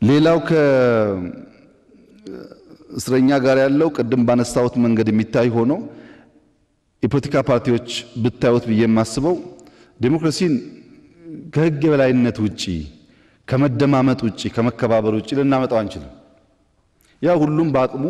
ሌላው ከእስረኛ ጋር ያለው ቅድም ባነሳሁት መንገድ የሚታይ ሆኖ የፖለቲካ ፓርቲዎች ብታዩት ብዬ የማስበው ዴሞክራሲን ከሕግ የበላይነት ውጪ ከመደማመጥ ውጪ ከመከባበር ውጪ ልናመጣው አንችልም። ያ ሁሉም በአቅሙ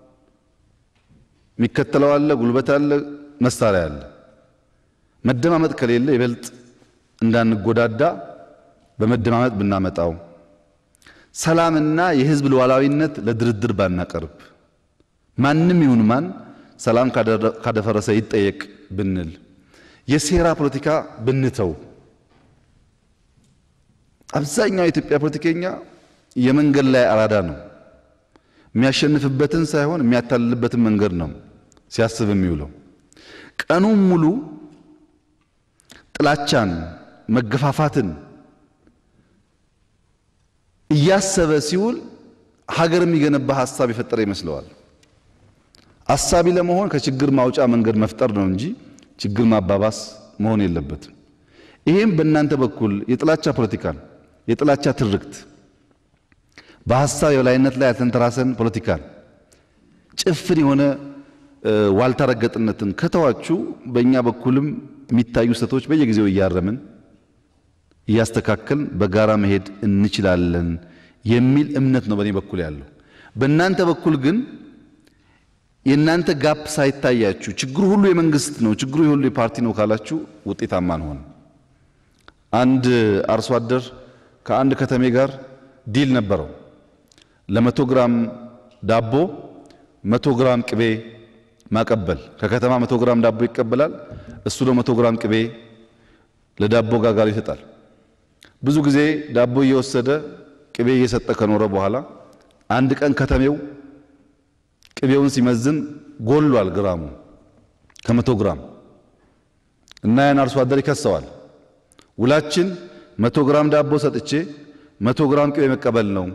የሚከተለው አለ፣ ጉልበት አለ፣ መሳሪያ አለ። መደማመጥ ከሌለ ይበልጥ እንዳንጎዳዳ በመደማመጥ ብናመጣው፣ ሰላምና የህዝብ ሉዓላዊነት ለድርድር ባናቀርብ፣ ማንም ይሁን ማን ሰላም ካደፈረሰ ይጠየቅ ብንል፣ የሴራ ፖለቲካ ብንተው። አብዛኛው የኢትዮጵያ ፖለቲከኛ የመንገድ ላይ አራዳ ነው። የሚያሸንፍበትን ሳይሆን የሚያታልልበትን መንገድ ነው ሲያስብ የሚውለው። ቀኑን ሙሉ ጥላቻን፣ መገፋፋትን እያሰበ ሲውል ሀገር የሚገነባ ሀሳብ የፈጠረ ይመስለዋል። አሳቢ ለመሆን ከችግር ማውጫ መንገድ መፍጠር ነው እንጂ ችግር ማባባስ መሆን የለበትም። ይህም በእናንተ በኩል የጥላቻ ፖለቲካን፣ የጥላቻ ትርክት፣ በሀሳብ የበላይነት ላይ ያልተንተራሰን ፖለቲካን፣ ጭፍን የሆነ ዋልታ ረገጥነትን ከተዋችሁ በእኛ በኩልም የሚታዩ ስህተቶች በየጊዜው እያረምን እያስተካከልን በጋራ መሄድ እንችላለን የሚል እምነት ነው በእኔ በኩል ያለው። በእናንተ በኩል ግን የእናንተ ጋፕ ሳይታያችሁ ችግሩ ሁሉ የመንግስት ነው፣ ችግሩ ሁሉ የፓርቲ ነው ካላችሁ ውጤታማ አንሆን። አንድ አርሶ አደር ከአንድ ከተሜ ጋር ዲል ነበረው። ለመቶ ግራም ዳቦ መቶ ግራም ቅቤ ማቀበል። ከከተማ መቶ ግራም ዳቦ ይቀበላል። እሱ ለመቶ ግራም ቅቤ ለዳቦ ጋጋሪ ይሰጣል። ብዙ ጊዜ ዳቦ እየወሰደ ቅቤ እየሰጠ ከኖረ በኋላ አንድ ቀን ከተሜው ቅቤውን ሲመዝን ጎሏል ግራሙ ከመቶ ግራም እና ያን አርሶ አደር ይከሰዋል። ውላችን መቶ ግራም ዳቦ ሰጥቼ መቶ ግራም ቅቤ መቀበል ነው።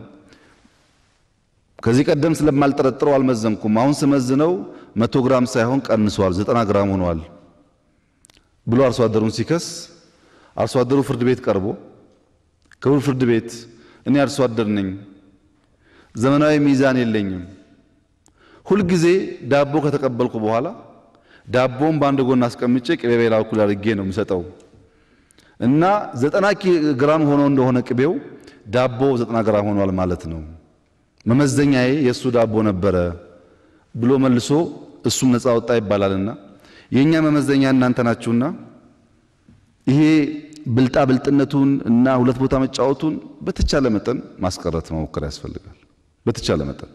ከዚህ ቀደም ስለማልጠረጥረው አልመዘንኩም። አሁን ስመዝነው መቶ ግራም ሳይሆን ቀንሷል፣ ዘጠና ግራም ሆኗል ብሎ አርሶ አደሩን ሲከስ አርሶ አደሩ ፍርድ ቤት ቀርቦ ክቡር ፍርድ ቤት እኔ አርሶ አደር ነኝ፣ ዘመናዊ ሚዛን የለኝም። ሁልጊዜ ዳቦ ከተቀበልኩ በኋላ ዳቦን በአንድ ጎን አስቀምጬ ቅቤ በሌላ በኩል አድርጌ ነው የምሰጠው እና ዘጠና ግራም ሆኖ እንደሆነ ቅቤው ዳቦ ዘጠና ግራም ሆኗል ማለት ነው። መመዘኛዬ የእሱ ዳቦ ነበረ ብሎ መልሶ እሱም ነፃ ወጣ ይባላልና የእኛ መመዘኛ እናንተ ናችሁና ይሄ ብልጣ ብልጥነቱን እና ሁለት ቦታ መጫወቱን በተቻለ መጠን ማስቀረት መሞከር ያስፈልጋል። በተቻለ መጠን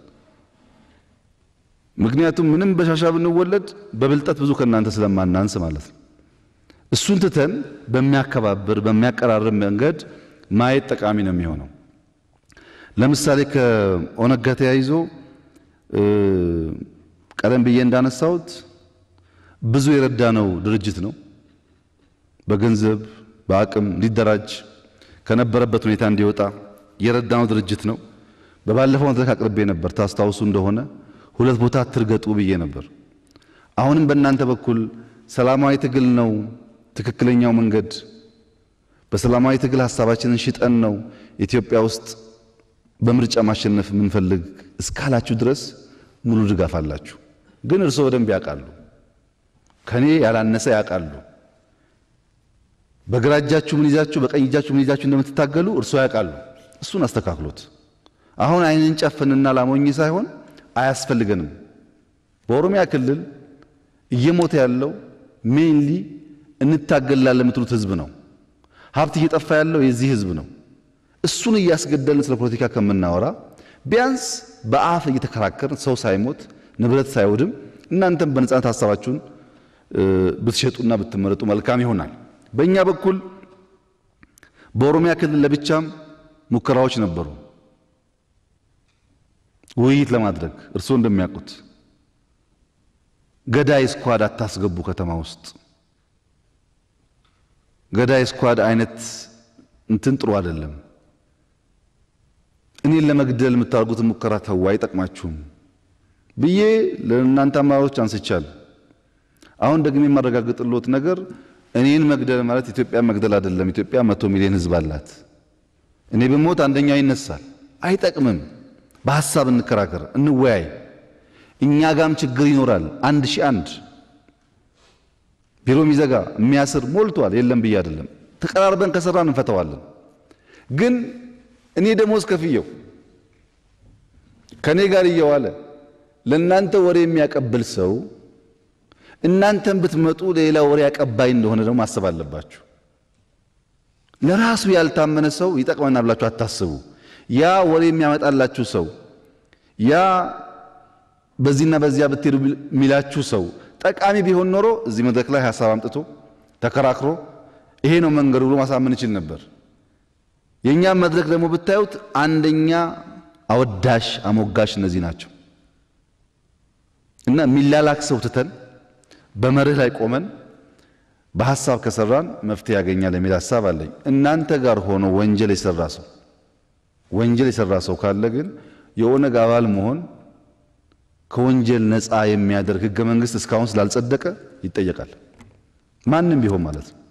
ምክንያቱም ምንም በሻሻ ብንወለድ በብልጠት ብዙ ከእናንተ ስለማናንስ ማለት ነው። እሱን ትተን በሚያከባብር በሚያቀራርብ መንገድ ማየት ጠቃሚ ነው የሚሆነው። ለምሳሌ ከኦነግ ጋር ተያይዞ ቀደም ብዬ እንዳነሳሁት ብዙ የረዳነው ድርጅት ነው። በገንዘብ በአቅም እንዲደራጅ ከነበረበት ሁኔታ እንዲወጣ የረዳነው ድርጅት ነው። በባለፈው መድረክ አቅርቤ ነበር። ታስታውሱ እንደሆነ ሁለት ቦታ ትርገጡ ብዬ ነበር። አሁንም በእናንተ በኩል ሰላማዊ ትግል ነው ትክክለኛው መንገድ፣ በሰላማዊ ትግል ሀሳባችንን ሽጠን ነው ኢትዮጵያ ውስጥ በምርጫ ማሸነፍ የምንፈልግ እስካላችሁ ድረስ ሙሉ ድጋፍ አላችሁ። ግን እርስዎ በደንብ ያውቃሉ፣ ከኔ ያላነሰ ያውቃሉ። በግራ እጃችሁ ምን ይዛችሁ በቀኝ እጃችሁ ምን ይዛችሁ እንደምትታገሉ እርስዎ ያውቃሉ። እሱን አስተካክሎት። አሁን አይንን ጨፍንና ላሞኝ ሳይሆን አያስፈልገንም። በኦሮሚያ ክልል እየሞተ ያለው ሜንሊ እንታገላለን የምትሉት ህዝብ ነው። ሀብት እየጠፋ ያለው የዚህ ህዝብ ነው። እሱን እያስገደልን ስለ ፖለቲካ ከምናወራ ቢያንስ በአፍ እየተከራከርን ሰው ሳይሞት ንብረት ሳይወድም እናንተም በነጻነት ሀሳባችሁን ብትሸጡና ብትመረጡ መልካም ይሆናል። በእኛ በኩል በኦሮሚያ ክልል ለብቻም ሙከራዎች ነበሩ ውይይት ለማድረግ እርስዎ እንደሚያውቁት ገዳይ ስኳድ አታስገቡ ከተማ ውስጥ ገዳይ ስኳድ አይነት እንትን ጥሩ አይደለም። እኔን ለመግደል የምታደርጉትን ሙከራ ተው፣ አይጠቅማችሁም ብዬ ለእናንተ አመራሮች አንስቻል። አሁን ደግሞ የማረጋግጥልዎት ነገር እኔን መግደል ማለት ኢትዮጵያ መግደል አይደለም። ኢትዮጵያ መቶ ሚሊዮን ህዝብ አላት። እኔ ብሞት አንደኛው ይነሳል፣ አይጠቅምም። በሐሳብ እንከራከር፣ እንወያይ። እኛ ጋም ችግር ይኖራል። አንድ ሺህ አንድ ቢሮ የሚዘጋ የሚያስር ሞልቷል። የለም ብዬ አይደለም። ተቀራርበን ከሰራን እንፈተዋለን። ግን እኔ ደሞዝ ከፍየው ከኔ ጋር እየዋለ ለእናንተ ወሬ የሚያቀብል ሰው እናንተን ብትመጡ ሌላ ወሬ አቀባይ እንደሆነ ደግሞ ማሰብ አለባችሁ። ለራሱ ያልታመነ ሰው ይጠቅመናል ብላችሁ አታስቡ። ያ ወሬ የሚያመጣላችሁ ሰው ያ በዚህና በዚያ ብትሄዱ የሚላችሁ ሰው ጠቃሚ ቢሆን ኖሮ እዚህ መድረክ ላይ ሀሳብ አምጥቶ ተከራክሮ ይሄ ነው መንገዱ ብሎ ማሳመን ይችል ነበር። የእኛም መድረክ ደግሞ ብታዩት አንደኛ አወዳሽ አሞጋሽ እነዚህ ናቸው እና የሚላላክ ሰው ትተን በመርህ ላይ ቆመን በሐሳብ ከሰራን መፍትሄ ያገኛል የሚል ሐሳብ አለኝ። እናንተ ጋር ሆኖ ወንጀል የሰራ ሰው ወንጀል የሰራ ሰው ካለ ግን የኦነግ አባል መሆን ከወንጀል ነፃ የሚያደርግ ሕገ መንግሥት እስካሁን ስላልጸደቀ ይጠየቃል። ማንም ቢሆን ማለት ነው።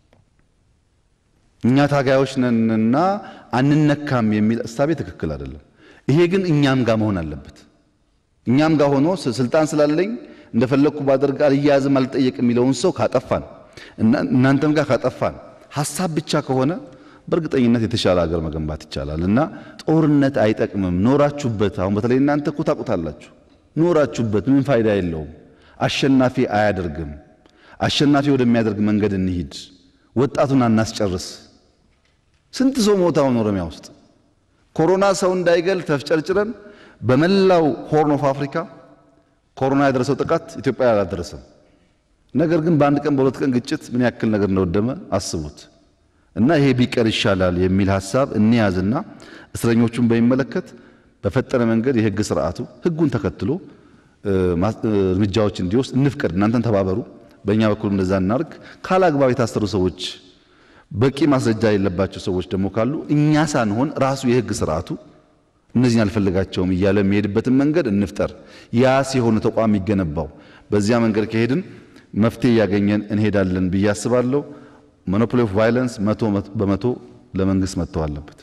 እኛ ታጋዮች ነንና አንነካም የሚል እሳቤ ትክክል አይደለም። ይሄ ግን እኛም ጋር መሆን አለበት። እኛም ጋር ሆኖ ስልጣን ስላለኝ እንደፈለግኩ ባደርግ አልያዝም አልጠየቅ የሚለውን ሰው ካጠፋን እናንተም ጋር ካጠፋን ሐሳብ ብቻ ከሆነ በእርግጠኝነት የተሻለ ሀገር መገንባት ይቻላል እና ጦርነት አይጠቅምም። ኖራችሁበት፣ አሁን በተለይ እናንተ እኮ ታውቁታላችሁ። ኖራችሁበት ምን ፋይዳ የለውም። አሸናፊ አያደርግም። አሸናፊ ወደሚያደርግ መንገድ እንሂድ። ወጣቱን አናስጨርስ። ስንት ሰው ሞተ አሁን ኦሮሚያ ውስጥ ኮሮና ሰው እንዳይገል ተፍጨርጭረን በመላው ሆርን ኦፍ አፍሪካ ኮሮና ያደረሰው ጥቃት ኢትዮጵያ አላደረሰም። ነገር ግን በአንድ ቀን በሁለት ቀን ግጭት ምን ያክል ነገር እንደወደመ አስቡት። እና ይሄ ቢቀር ይሻላል የሚል ሀሳብ እንያዝና እስረኞቹን በሚመለከት በፈጠነ መንገድ የህግ ስርዓቱ ህጉን ተከትሎ እርምጃዎች እንዲወስድ እንፍቀድ። እናንተን ተባበሩ፣ በእኛ በኩል እንደዛ እናርግ። ካላግባብ የታሰሩ ሰዎች፣ በቂ ማስረጃ የሌለባቸው ሰዎች ደግሞ ካሉ እኛ ሳንሆን ራሱ የህግ ስርዓቱ እነዚህን አልፈልጋቸውም እያለ የሚሄድበትን መንገድ እንፍጠር። ያ ሲሆን ተቋም የሚገነባው በዚያ መንገድ ከሄድን መፍትሄ እያገኘን እንሄዳለን ብዬ አስባለሁ። ሞኖፖሊ ኦፍ ቫይለንስ መቶ በመቶ ለመንግስት መጥተው አለበት።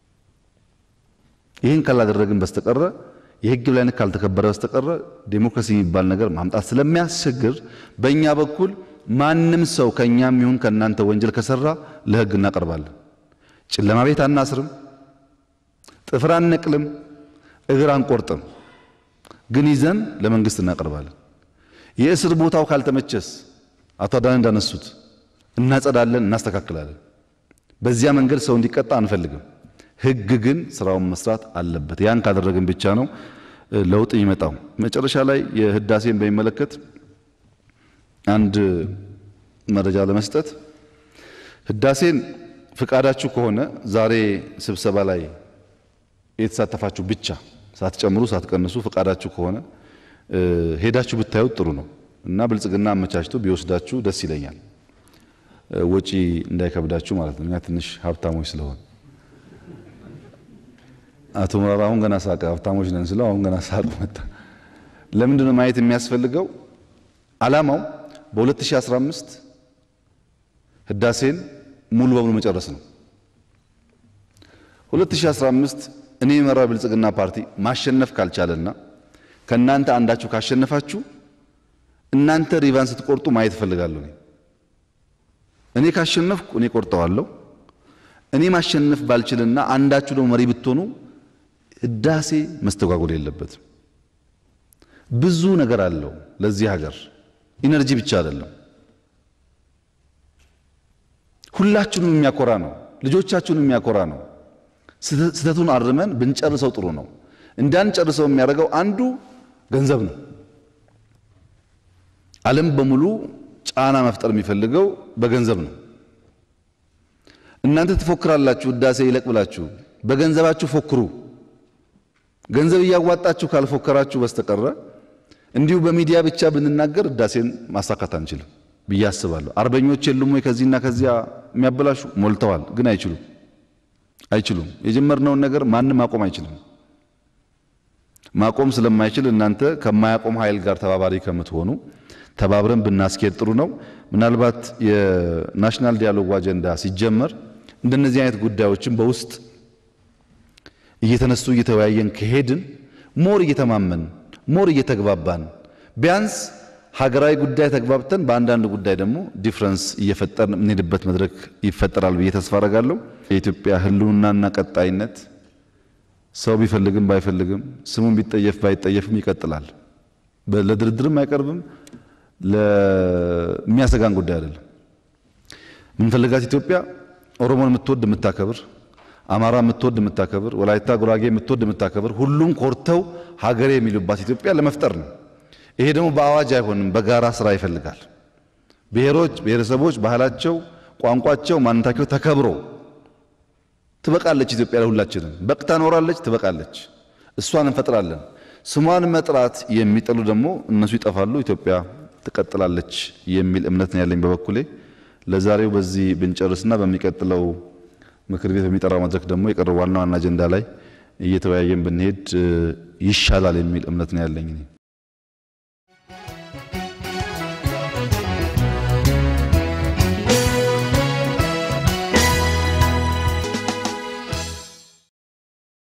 ይህን ካላደረግን በስተቀረ የህግ የበላይነት ካልተከበረ በስተቀረ ዴሞክራሲ የሚባል ነገር ማምጣት ስለሚያስቸግር በእኛ በኩል ማንም ሰው ከእኛም ይሁን ከእናንተ ወንጀል ከሰራ ለህግ እናቀርባለን። ጨለማ ቤት አናስርም፣ ጥፍር አንነቅልም፣ እግር አንቆርጥም። ግን ይዘን ለመንግስት እናቀርባለን። የእስር ቦታው ካልተመቸስ አቶ አዳነ እንዳነሱት እናጸዳለን፣ እናስተካክላለን። በዚያ መንገድ ሰው እንዲቀጣ አንፈልግም። ህግ ግን ስራውን መስራት አለበት። ያን ካደረግን ብቻ ነው ለውጥ የሚመጣው። መጨረሻ ላይ የህዳሴን በሚመለከት አንድ መረጃ ለመስጠት ህዳሴን ፍቃዳችሁ ከሆነ ዛሬ ስብሰባ ላይ የተሳተፋችሁ ብቻ ሳትጨምሩ ሳትቀንሱ ፍቃዳችሁ ከሆነ ሄዳችሁ ብታዩት ጥሩ ነው እና ብልጽግና አመቻችቶ ቢወስዳችሁ ደስ ይለኛል። ወጪ እንዳይከብዳችሁ ማለት ነው። እኛ ትንሽ ሀብታሞች ስለሆን አቶ ሙራራ አሁን ገና ሳቀ። ሀብታሞች ነን ስለው አሁን ገና ሳቁ መጣ። ለምንድን ነው ማየት የሚያስፈልገው? ዓላማው በ2015 ህዳሴን ሙሉ በሙሉ መጨረስ ነው። 2015 እኔ የመራው ብልጽግና ፓርቲ ማሸነፍ ካልቻለና ከእናንተ አንዳችሁ ካሸነፋችሁ እናንተ ሪቫን ስትቆርጡ ማየት እፈልጋለሁ። እኔ ካሸነፍኩ እኔ ቆርጠዋለሁ። እኔ ማሸነፍ ባልችልና አንዳችሁ ደግሞ መሪ ብትሆኑ ህዳሴ መስተጓጎል የለበትም። ብዙ ነገር አለው ለዚህ ሀገር፣ ኢነርጂ ብቻ አይደለም። ሁላችሁንም የሚያኮራ ነው። ልጆቻችሁንም የሚያኮራ ነው። ስህተቱን አርመን ብንጨርሰው ጥሩ ነው። እንዳንጨርሰው የሚያደርገው አንዱ ገንዘብ ነው። ዓለም በሙሉ ጫና መፍጠር የሚፈልገው በገንዘብ ነው። እናንተ ትፎክራላችሁ፣ ህዳሴ ይለቅ ብላችሁ በገንዘባችሁ ፎክሩ። ገንዘብ እያዋጣችሁ ካልፎከራችሁ በስተቀረ እንዲሁ በሚዲያ ብቻ ብንናገር ህዳሴን ማሳካት አንችልም ብዬ አስባለሁ። አርበኞች የሉም ወይ ከዚህና ከዚያ የሚያበላሹ ሞልተዋል፣ ግን አይችሉም አይችሉም። የጀመርነውን ነገር ማንም ማቆም አይችልም። ማቆም ስለማይችል እናንተ ከማያቆም ኃይል ጋር ተባባሪ ከምትሆኑ ተባብረን ብናስኬድ ጥሩ ነው። ምናልባት የናሽናል ዲያሎግ አጀንዳ ሲጀመር እንደነዚህ አይነት ጉዳዮችን በውስጥ እየተነሱ እየተወያየን ከሄድን ሞር እየተማመን ሞር እየተግባባን ቢያንስ ሀገራዊ ጉዳይ ተግባብተን በአንዳንድ ጉዳይ ደግሞ ዲፍረንስ እየፈጠርን የምንሄድበት መድረክ ይፈጠራል ብዬ ተስፋ አደርጋለሁ። የኢትዮጵያ ሕልውናና ቀጣይነት ሰው ቢፈልግም ባይፈልግም ስሙን ቢጠየፍ ባይጠየፍም ይቀጥላል። ለድርድርም አይቀርብም። ለሚያሰጋን ጉዳይ አይደለም። የምንፈልጋት ኢትዮጵያ ኦሮሞን የምትወድ የምታከብር፣ አማራ የምትወድ የምታከብር፣ ወላይታ ጉራጌ የምትወድ የምታከብር፣ ሁሉም ኮርተው ሀገሬ የሚሉባት ኢትዮጵያ ለመፍጠር ነው። ይሄ ደግሞ በአዋጅ አይሆንም፣ በጋራ ስራ ይፈልጋል። ብሔሮች፣ ብሔረሰቦች ባህላቸው፣ ቋንቋቸው፣ ማንነታቸው ተከብሮ ትበቃለች ኢትዮጵያ ለሁላችንም። በቅታ ኖራለች፣ ትበቃለች። እሷን እንፈጥራለን። ስሟን መጥራት የሚጠሉ ደግሞ እነሱ ይጠፋሉ፣ ኢትዮጵያ ትቀጥላለች የሚል እምነት ነው ያለኝ በበኩሌ። ለዛሬው በዚህ ብንጨርስና በሚቀጥለው ምክር ቤት በሚጠራው መድረክ ደግሞ የቀረው ዋና ዋና አጀንዳ ላይ እየተወያየን ብንሄድ ይሻላል የሚል እምነት ነው ያለኝ።